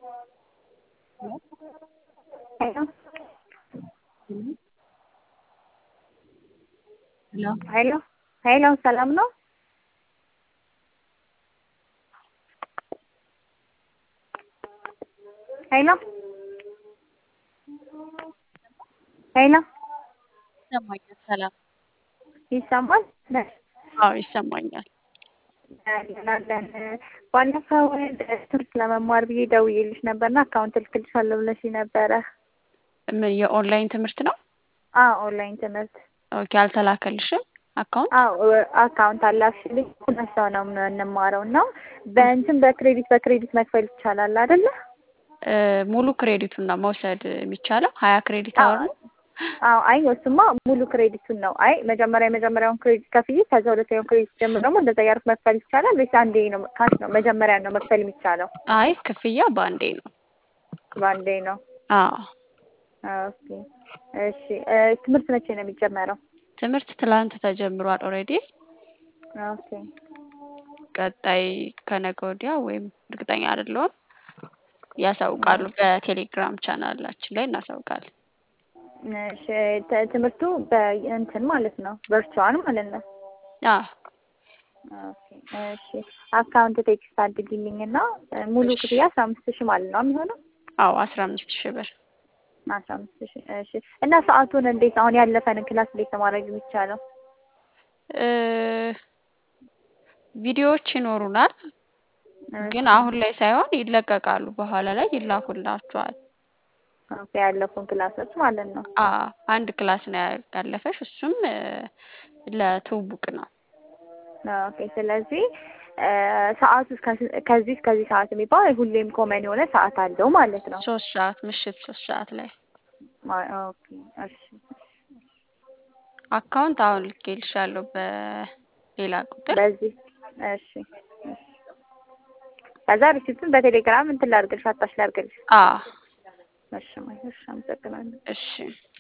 ሄሎ ሄሎ ሄሎ ሄሎ ሰላም ነው? ሄሎ ሄሎ ይሰማኛል። ሰላም ይሰማል? አዎ ይሰማኛል። አለን ባለፈው ትምህርት ለመማር ብዬ ደውዬልሽ ነበርና አካውንት እልክልሻለሁ ብለሽ ነበረ። ምን የኦንላይን ትምህርት ነው? አዎ ኦንላይን ትምህርት ኦኬ። አልተላከልሽም አካውንት? አዎ አካውንት አላክሽልኝ። ሁለት ሰው ነው የምንማረው እና በእንትን በክሬዲት በክሬዲት መክፈል ይቻላል አይደለ? ሙሉ ክሬዲቱን ነው መውሰድ የሚቻለው። ሀያ ክሬዲት አወር ነው። አዎ አይ እሱማ ሙሉ ክሬዲቱን ነው። አይ መጀመሪያ የመጀመሪያውን ክሬዲት ከፍዬ ከዛ ሁለተኛውን ክሬዲት ጀምሮ ደግሞ እንደዛ እያደረኩ መክፈል ይቻላል ወይስ አንዴ ነው ካሽ ነው መጀመሪያ ነው መክፈል የሚቻለው? አይ ክፍያ በአንዴ ነው። በአንዴ ነው። አዎ ኦኬ እሺ። ትምህርት መቼ ነው የሚጀመረው? ትምህርት ትላንት ተጀምሯል ኦልሬዲ። ኦኬ ቀጣይ ከነገ ወዲያ ወይም እርግጠኛ አይደለሁም ያሳውቃሉ። በቴሌግራም ቻናላችን ላይ እናሳውቃለን። እሺ ተ- ትምህርቱ በእንትን ማለት ነው ቨርቹዋል ማለት ነው። አዎ ኦኬ እሺ። አካውንት ቴክስት አድርጊልኝ እና ሙሉ ክፍያ አስራ አምስት ሺህ ማለት ነው የሚሆነው? አዎ አስራ አምስት ሺህ ብር አስራ አምስት ሺህ እሺ። እና ሰዓቱን እንዴት አሁን ያለፈንን ክላስ እንዴት ነው ማድረግ የሚቻለው? እ ቪዲዮዎች ይኖሩናል ግን አሁን ላይ ሳይሆን ይለቀቃሉ። በኋላ ላይ ይላኩላችኋል። ኦኬ ያለፉን ክላሶች ማለት ነው። አ አንድ ክላስ ነው ያለፈሽ፣ እሱም እ ለትውውቅ ነው። ኦኬ ስለዚህ ሰዓቱ እስከ- ከዚህ እስከዚህ ሰዓት የሚባል ሁሌም ኮመን የሆነ ሰዓት አለው ማለት ነው። ሶስት ሰዓት ምሽት ሶስት ሰዓት ላይ ማ- ኦኬ እሺ አካውንት አሁን ልኬልሻለሁ በሌላ ቁጥር። በዚህ እሺ እሺ። ከዛ ሪሲፕቱን በቴሌግራም እንትን ላድርግልሽ አጣሽ ላድርግልሽ። አ እሺ ማይ እሺ አመሰግናለሁ። እሺ